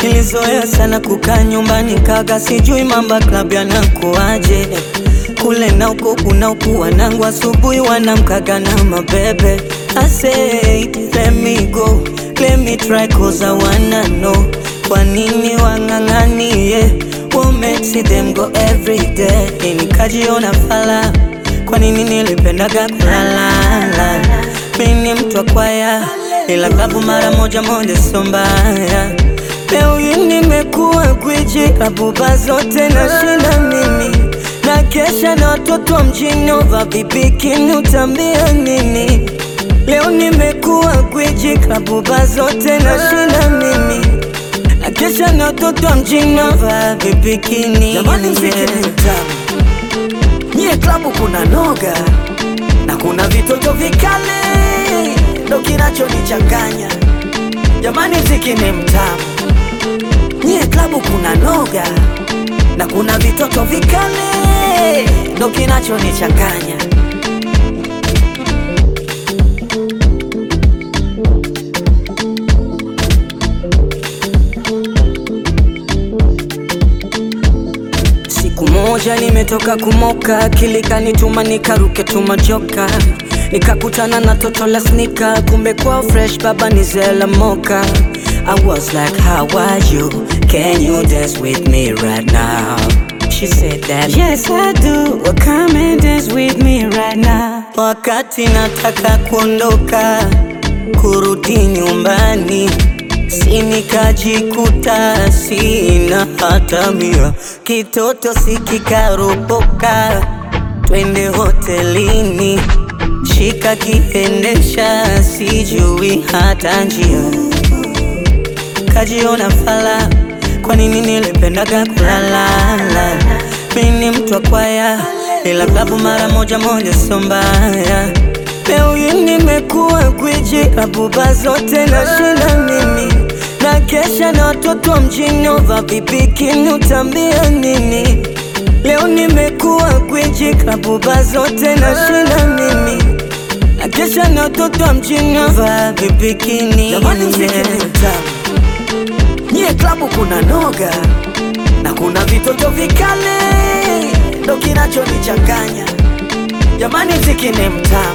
Nilizoea sana kukaa nyumbani kaga, sijui mamba club yanakuaje kule na uko kuna uku wanangu asubuhi wanamkaga na mabebe. I said let me go, let me try cause I wanna know kwa nini wang'ang'anie what makes them go every day. Nikajiona fala, kwa nini nilipendaga kulalala. Mimi ni mtu wa kwaya, ila klabu mara moja moja sio mbaya. Leo hii nimekuwa gwiji, klabu ba zote nashinda mimi na kesha na watoto wa mjini ova vibikini, utambia nini? Leo nimekuwa gwiji, klabu ba zote nashinda mimi na kesha na watoto wa mjini ova vibikini. Jamani, mziki ni mtamu, nyie klabu kuna noga na kuna vitoto vikali, ndo kinachonichanganya. Jamani, mziki ni mtamu, nyie klabu kuna noga na kuna vitoto vikali, ndo kinachonichanganya. Siku moja nimetoka kumoka, akili kanituma nikaruke tumajoka, nikakutana na toto la snika, kumbe kwa fresh baba ni zela moka. I was like how are you, can you dance with me right now? She said that yes I do, well come and dance with me right now. Wakati nataka kuondoka kurudi nyumbani si nikajikuta sina hata mia, kitoto sikikaropoka, twende hotelini, shika kiendesha, sijui hata njia, kajiona fala, kwa nini nilipendaga kulalala? Mimi ni mtu wa kwaya, ila klabu mara moja moja sio mbaya. Leo hii nimekuwa gwiji, klabu ba zote nashinda mimi na kesha na watoto wa mjini ova vibikini, utambia nini? Leo nimekuwa gwiji, klabu ba zote nashinda mimi na kesha na watoto wa mjini ova vibikini. Jamani, mziki ni mtamu, nyie klabu kuna noga na kuna vitoto vikali, ndo kinachonichanganya. Jamani, mziki ni mtamu